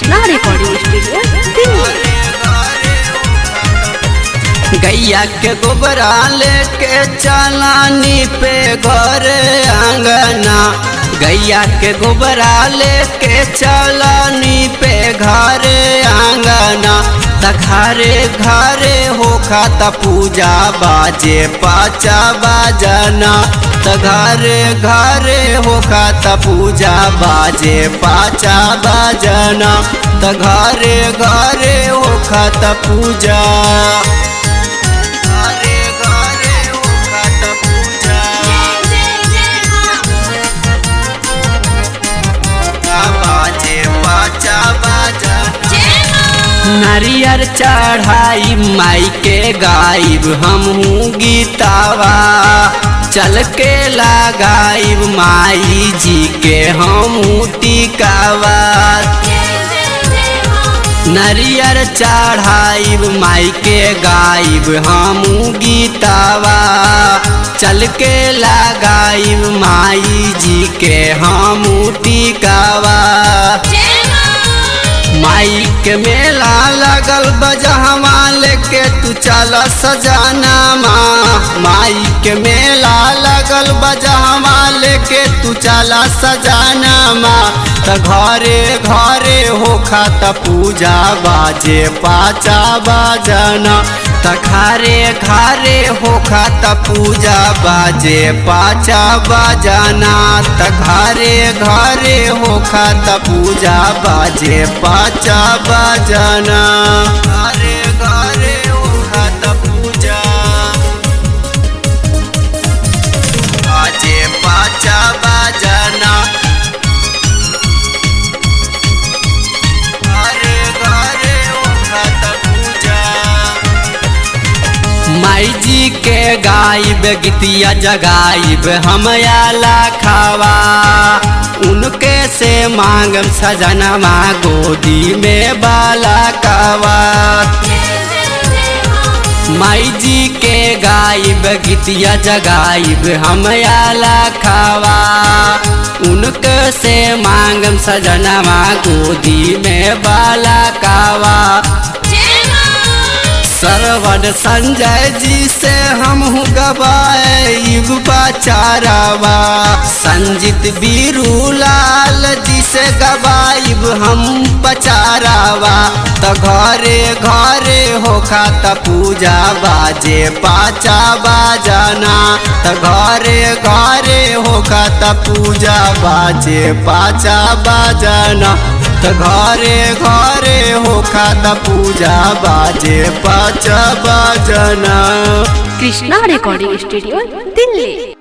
Krishna recording studio Delhi गैया के गोबरा लेके चलानी पे घर आंगना गैया के गोबरा लेके चलानी पे घर आंगना त घरे घरे होखा त पूजा बाजे पाचा बाजना त घरे घरे होखा त पूजा बाजे पाचा बाजना त घरे घरे होखा त पूजा घरे घरे होखा त पूजा बाजे पाचा बाजना नारियर चढ़ाई माई के गायब हमहू गीतावा चल के लगाइब माई जी के हमहू टिकावा नरियर चढ़ाइब माई के गाइब हमू गीतावा चल के लगाइब माई जी के हमू टिकावा माई के मेला लगल बजहवा लेके तू चल सजाना माँ माई के मेला लगल बजहवा लेके तू चल सजाना माँ त घरे घरे होखा त पूजा बाजे पाचा बाजना त घरे घरे होखा त पूजा बाजे पाचा बाजना त घरे घरे होखा त पूजा बाजे पाचा बाजना घरे घरे होखा त पूजा बाजे पाचा बाजना घरे घरे होखा त पूजा माई जी के गाइब गीतिया जगाइब हम आला खावा उनके से मांगम सजनवा गोदी में बाला कावा माई जी के गाइब गीतिया जगाइब हम आला खावा उनके से मांगम सजनवा गोदी में बाला कावा सरवन संजय जी से हम गवाइब बचारावा संजीत बीरू लाल जी से गवाइब हम बचारावा त घरे घरे होखा त पूजा बाजे पाचा बाजना त घरे घरे होखा त पूजा बाजे पाचा बाजना त घरे घरे होखा त पूजा बाजे पाचा बाजना कृष्णा रिकॉर्डिंग स्टूडियो दिल्ली